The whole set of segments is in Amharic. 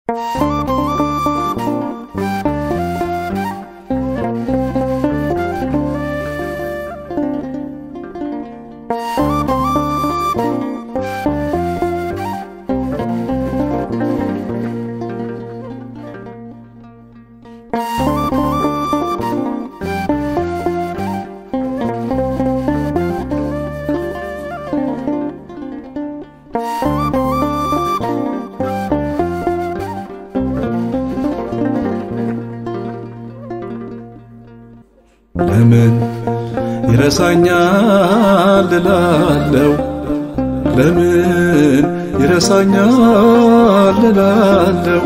ለምን ይረሳኛል እላለው ለምን ይረሳኛል እላለው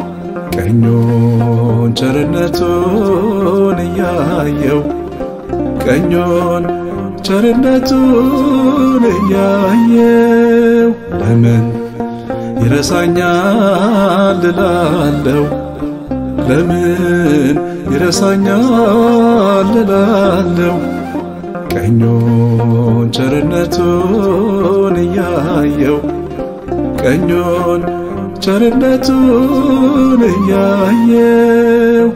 ቀኞን ቸርነቱን እያየው ቀኞን ቸርነቱን እያየው ለምን ይረሳኛል እላለው ለምን ይረሳኛል እላለው ቀኞን ቸርነቱን እያየው ቀኞን ቸርነቱን እያየው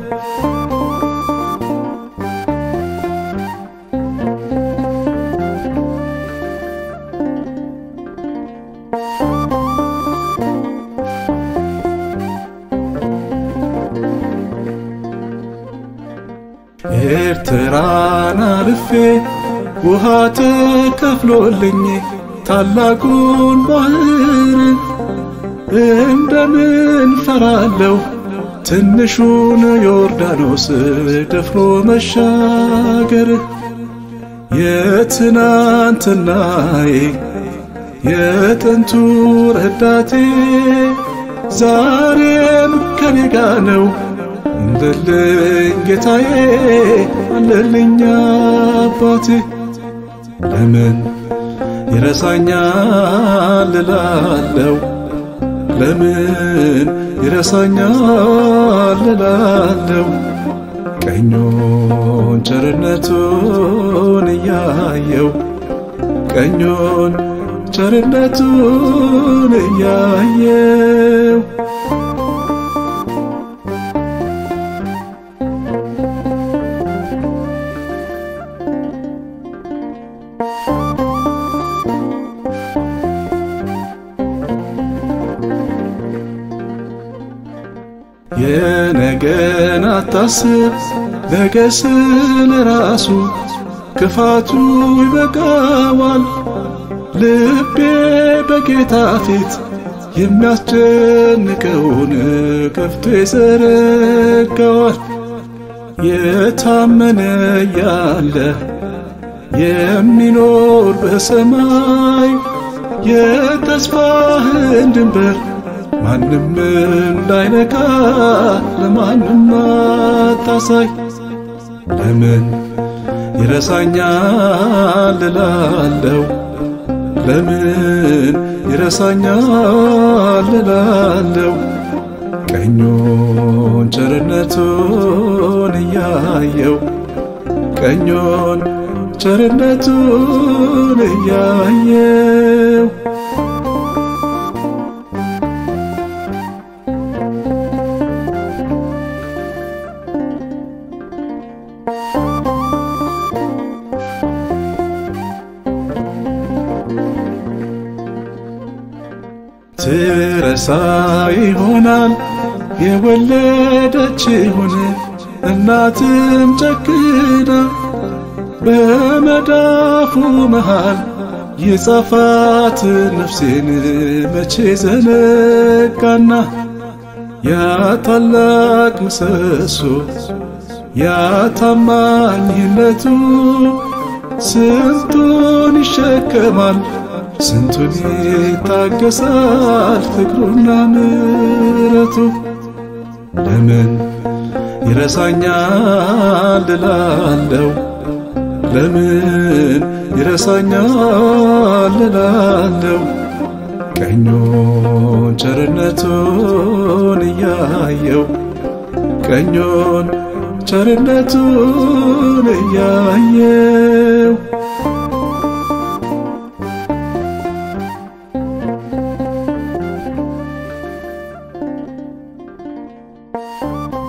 ኤርትራን አልፌ ውሃ ተከፍሎልኝ ታላቁን ባህር እንደምን ፈራለሁ ትንሹን ዮርዳኖስ ደፍሮ መሻገር የትናንትናዬ የጥንቱ ረዳቴ ዛሬም ከኔ ጋር ነው አለልኝ ጌታዬ አለልኝ አባቴ ለምን ይረሳኛል እላለው ለምን ይረሳኛል እላለው ቀኞን ቸርነቱን እያየው ቀኞን ቸርነቱን እያየው የነገን አታስብ ነገ ስለ ራሱ ክፋቱ ይበቃዋል። ልቤ በጌታ ፊት የሚያስጨንቀውን ከፍቶ ይዘረጋዋል። የታመነ ያለ የሚኖር በሰማይ የተስፋህን ድንበር ማንም እንዳይነካ ለማንም አታሳይ። ለምን ይረሳኛል እላለው ለምን ይረሳኛል እላለው ቀኞን ቸርነቱን እያየው ቀኞን ቸርነቱን እያየው ትረሳ ይሆናል የወለደችውን እናትም ጨክና በመዳፉ መሃል የጻፋት ነፍሴን መቼ ዘነጋና ያ ታላቅ ምሰሶ ያ ታማኝነቱ ስንቱን ይሸከማል ስንቱን ይታገሳል ፍቅሩና ምረቱ ለምን ይረሳኛል እላለው ለምን ይረሳኛል እላለው ቀኞን ቸርነቱን እያየው ቀኞን ቸርነቱን እያየው ነው።